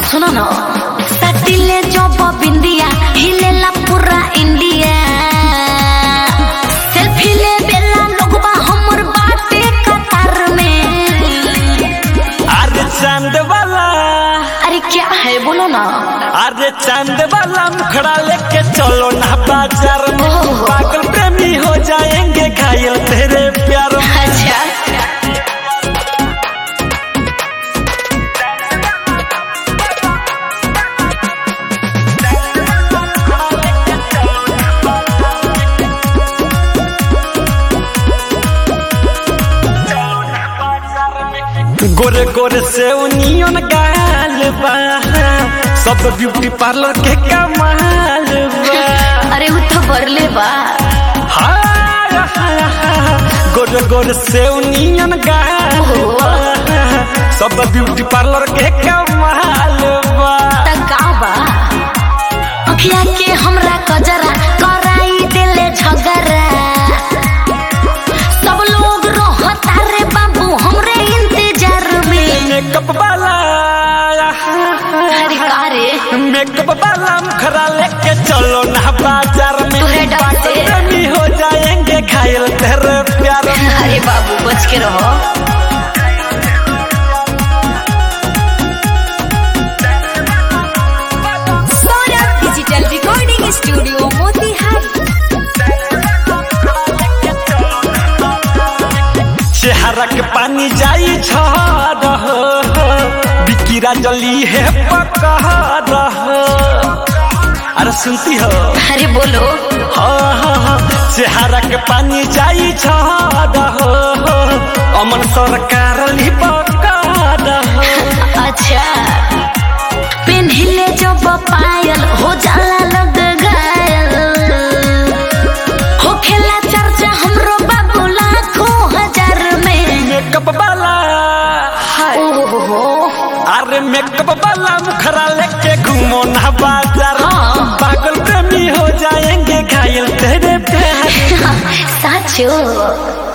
सुनो न सटिले जब बिंदिया हिलेला पूरा इंडिया सेल्फी ले बेला लोगबा हमर बाटे कतार में अरे चांद वाला अरे क्या है बोलो ना अरे चांद वाला मुखड़ा लेके चलो ना बाजार में ओह। पागल प्रेमी हो जाएंगे घायल तेरे प्यार में अच्छा गोरे गोरे से उनियन गाल बा सब ब्यूटी पार्लर के कमाल बा अरे उ तो बरले बा हाय, हाय, हाय। गोरे गोरे से उनियन गाल बा सब ब्यूटी पार्लर के कमाल बा त का बा अखिया के हमरा कजरा कराई देले झगड़ा सब लोग रहता रे बाबू हमरे इंतजार में मेकअप वाला अरे का रे मेकअप वाला मुखरा लेके चलो ना बाजार में तोरे डर से। पागल प्रेमी हो जाएंगे घायल तेरे प्यार में अरे बाबू बच के रहो Saurabh digital recording studio Motihari चेहरा के पानी जाई झड़ बिकिरा जली है पकड़ अरे सुनती हो अरे बोलो हाँ, हाँ, हाँ। चेहरा के पानी जाई झड़ अमन सरकार ली पकड़ अच्छा पेन्हिले जब पायल हो जाला लग घायल हो खेला चर्चा हमरो बाबू लाखों हजार में मेकअप वाला ओहो अरे मेकअप वाला मुखरा लेके घूमो ना बाजार हाँ। पागल प्रेमी हो जाएंगे घायल तेरे प्यार साचो